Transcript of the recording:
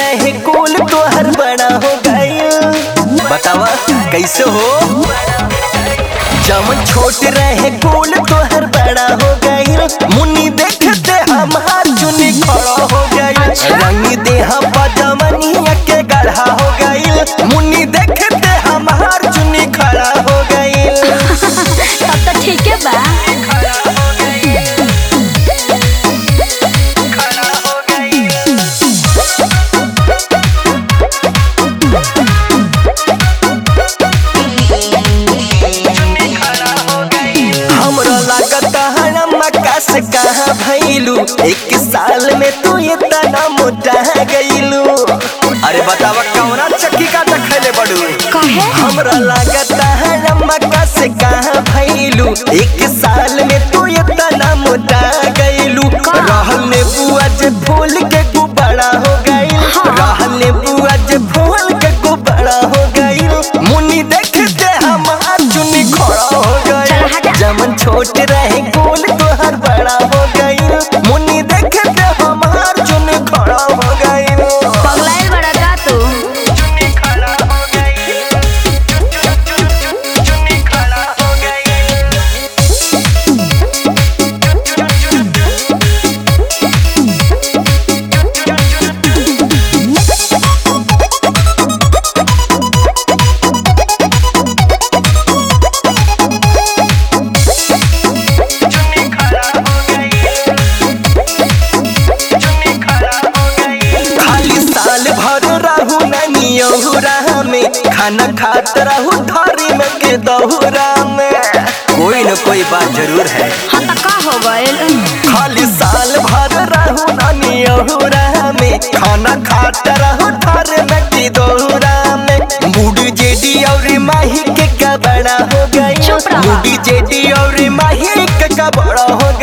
रहे कुल तोहर बड़ा हो गई बतावा कैसे हो जमन छोट रहे कुल तोहर बड़ा हो गई मुन्नी देखते हमार चुनी खड़ा हो गई रंगी देह पजमनिया के गढ़ा हो गई मुन्नी देखते हमार चुनी खड़ा हो गई तब तो ठीक है बा हमरा लागत मक्का से कहाँ भैलू एक साल में तू इतना मोटा गईलू अरे बतावा कौना चक्की का खैले बड़ू कहे हमरा लागत मक्का से कहाँ भैलू एक साल में तू इतना मोटा गईलू रहल ने बुआ जे फूल के गुब्बारा हो गई रहल ने बुआ जे फूल के गुब्बारा हो गई मुन्नी देखते हमार चुनी खड़ा हो चल हटा। गई जमन छोट रहे गोल तोहर बड़ा हो गई मुन्नी देखते हमार चुनी खड़ा हो गई पगलाइल बड़ा का तू खाली साल भर रहू ननियहुरा में खाना खात रहू थारी में के दहुरा में कोई न कोई बात जरूर है हाँ तो का हो गइल खाली साल भर रहू ननियहुरा में खाना खात रहू थारी में के दहुरा में मूड जेडी और माही के का बड़ा हो गई चुप रहा। मूड जेडी और माही के का बड़ा हो